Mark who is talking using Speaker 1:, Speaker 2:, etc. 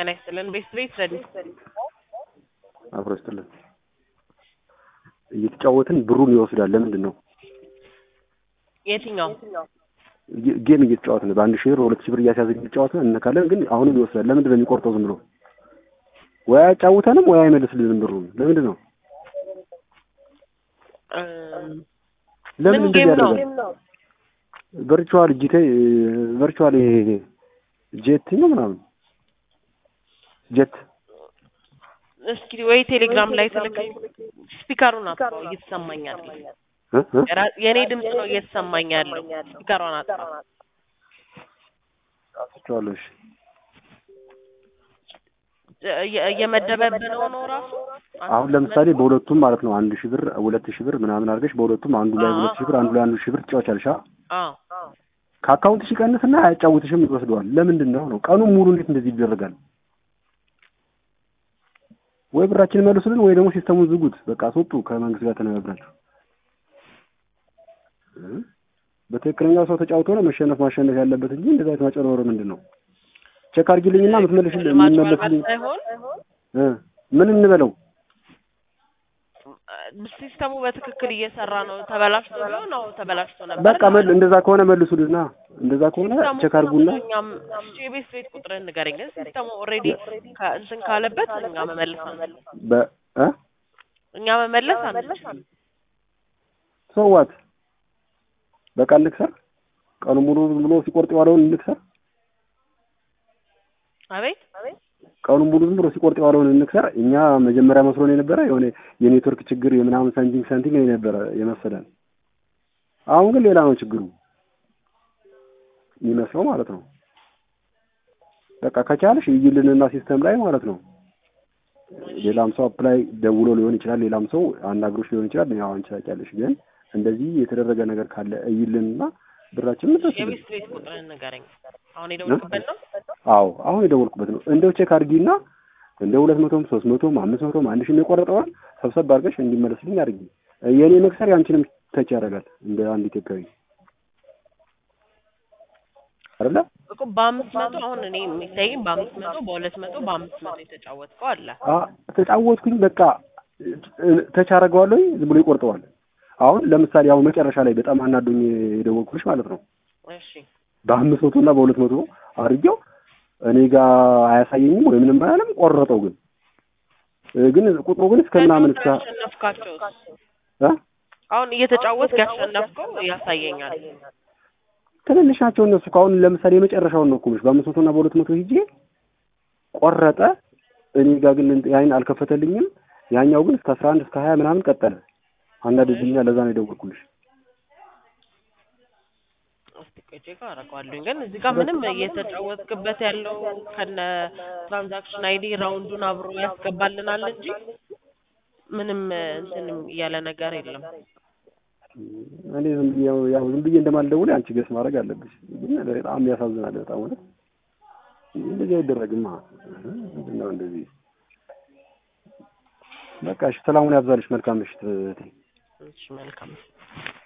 Speaker 1: ጤና ይስጥልን። ቤት ቤት ረዲት
Speaker 2: አብሮ ይስጥልን። እየተጫወትን ብሩን ይወስዳል። ለምንድን ነው
Speaker 1: የትኛው
Speaker 2: ጌ- ጌም እየተጫወትን በአንድ ሺህ ብር ሁለት ሺህ ብር እያስያዝን እየተጫወትን እንነካለን፣ ግን አሁንም ይወስዳል። ለምንድን ነው የሚቆርጠው? ዝም ብሎ ወይ አያጫውተንም ወይ አይመልስልንም ብሩን። ለምንድን ነው
Speaker 1: እም፣
Speaker 2: ለምን
Speaker 1: ምን
Speaker 2: እንደዚህ
Speaker 1: ጌም ነው?
Speaker 2: ያደርጋል? ቨርቹዋል ጂቴ ቨርቹዋል ይሄ ጄት ነው ምናምን ጄት
Speaker 1: እስኪ ወይ ቴሌግራም ላይ ትልከኝ። ስፒከሩን አጥፋው፣ እየተሰማኝ አይደለም።
Speaker 2: እ? እ?
Speaker 1: የራ- የእኔ ድምፅ ነው እየተሰማኝ ያለው። ስፒከሯን አጥፋ።
Speaker 2: አጥፍቼዋለሁ። እሺ
Speaker 1: እየ- እየመደበብህ ነው ነው ራሱ
Speaker 2: አሁን ለምሳሌ በሁለቱም ማለት ነው አንድ ሺህ ብር ሁለት ሺህ ብር ምናምን አድርገሽ በሁለቱም አንዱ ላይ ሁለት ሺህ ብር አንዱ ላይ አንዱ ሺህ ብር ትጫወቻለሽ። አ?
Speaker 1: አዎ
Speaker 2: ከአካውንትሽ ይቀንስና አያጫውትሽም፣ ይወስደዋል። ለምንድን ነው ነው ቀኑን ሙሉ እንዴት እንደዚህ ይደረጋል? ወይ ብራችን መልሱልን ወይ ደግሞ ሲስተሙን ዝጉት። በቃ አስወጡ ከመንግስት ጋር ተነጋግራችሁ። እ? በትክክለኛው ሰው ተጫውቶ ነው መሸነፍ ማሸነፍ ያለበት እንጂ እንደዛ አይነት ማጭበርበር ምንድን ነው? ቼክ አድርጊልኝና የምትመልሽልኝ
Speaker 1: ማጭበርበር
Speaker 2: የምትመልስልኝ
Speaker 1: ሳይሆን
Speaker 2: እ? ምን እንበለው?
Speaker 1: ሲስተሙ በትክክል እየሰራ ነው። ተበላሽቶ ቢሆን አዎ ተበላሽቶ ነበር።
Speaker 2: በቃ መል እንደዛ ከሆነ መልሱልና እንደዛ ከሆነ
Speaker 1: ሲስተሙ
Speaker 2: ቼክ አድርጉና
Speaker 1: እኛም እሺ፣ የቤት ቤት ቁጥርህን ንገረኝ። ግን ሲስተሙ ኦልሬዲ እንትን ካለበት እኛ መመለስ አንችልም።
Speaker 2: በ እ?
Speaker 1: እኛ መመለስ አንችልም።
Speaker 2: ሰዋት በቃ እንክሰር። ቀኑ ሙሉ ዝም ብሎ ሲቆርጥ የዋለውን እንክሰር።
Speaker 1: አቤት
Speaker 2: ቀኑ ሙሉ ዝም ብሎ ሲቆርጥ የዋለውን እንክሰር። እኛ መጀመሪያ መስሎን የነበረ የሆነ የኔትወርክ ችግር የምናምን ሳንቲንግ ሳንቲንግ ነው የነበረ የመሰለን። አሁን ግን ሌላ ነው ችግሩ የሚመስለው ማለት ነው። በቃ ከቻልሽ እይልንና ሲስተም ላይ ማለት ነው። ሌላም ሰው አፕላይ ደውሎ ሊሆን ይችላል። ሌላም ሰው አናግሮሽ ሊሆን ይችላል። ያው አንቺ ታውቂያለሽ። ግን እንደዚህ የተደረገ ነገር ካለ እይልንና ብራችንን እንድረስልን።
Speaker 1: የቤት ቤት ቁጥርህን ንገረኝ። አሁን የደወልኩበት ነው።
Speaker 2: አዎ አሁን የደወልኩበት ነው። እንደው ቼክ አድርጊና እንደ ሁለት መቶም ሶስት መቶም አምስት መቶም አንድ ሺህ የቆረጠዋል ሰብሰብ አድርገሽ እንዲመለስልኝ አድርጊ። የእኔ መክሰር ያንቺንም ተች ያደርጋል እንደ አንድ ኢትዮጵያዊ አይደለ?
Speaker 1: እኮ በአምስት መቶ አሁን እኔ የሚታየኝ በአምስት መቶ በሁለት መቶ በአምስት መቶ የተጫወትከው አለ።
Speaker 2: አ ተጫወትኩኝ በቃ ተች አደርገዋለሁ ዝም ብሎ ይቆርጠዋል። አሁን ለምሳሌ አሁን መጨረሻ ላይ በጣም አናዶኝ የደወልኩልሽ ማለት ነው
Speaker 1: እሺ
Speaker 2: በአምስት መቶ እና በሁለት መቶ አድርጌው እኔ ጋር አያሳየኝም ወይ ምንም አያለም። ቆረጠው ግን እ ግን ቁጥሩ ግን እስከ ምናምን እስከ
Speaker 1: ያሸነፍካቸው
Speaker 2: እ
Speaker 1: አሁን እየተጫወትክ ያሸነፍከው ያሳየኛል።
Speaker 2: ትንንሽ ናቸው እነሱ። ከአሁን ለምሳሌ የመጨረሻውን ነው እኮ የምልሽ በአምስት መቶ እና በሁለት መቶ ሂጄ ቆረጠ። እኔ ጋር ግን ያን አልከፈተልኝም። ያኛው ግን እስከ አስራ አንድ እስከ ሀያ ምናምን ቀጠለ። አንዳንድኛ ለዛ ነው የደወልኩልሽ።
Speaker 1: እስቲ ቆይ ቼክ አደርገዋለሁኝ። ግን እዚህ ጋር ምንም እየተጫወትክበት ያለው ከነ ትራንዛክሽን አይዲ ራውንዱን አብሮ ያስገባልናል እንጂ ምንም እንትንም እያለ ነገር የለም።
Speaker 2: እኔ ዝም ብዬ ያው ያው ዝም ብዬ እንደማልደውል አንቺ ገስ ማድረግ አለብሽ። ግን በጣም ያሳዝናል። በጣም እውነት እንደዚህ አይደረግማ። ምንድን ነው እንደዚህ? በቃ እሺ፣ ሰላሙን ያብዛልሽ። መልካም ምሽት እህቴ።
Speaker 1: እሺ መልካም